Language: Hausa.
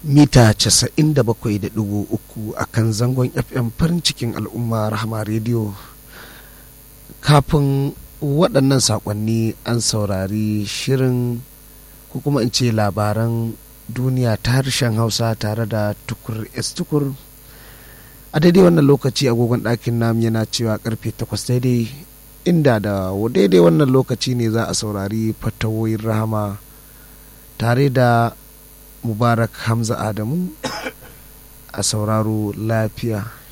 mita 97.3 a kan zangon fm farin cikin al'umma rahama rediyo kafin waɗannan saƙonni an saurari shirin ko kuma in ce labaran duniya ta harshen hausa tare da tukur s tukur a daidai wannan lokaci agogon ɗakin nam yana cewa karfe 8 daidai inda da daidai wannan lokaci ne za a saurari fatawoyin rahama tare da mubarak hamza adamu a sauraro lafiya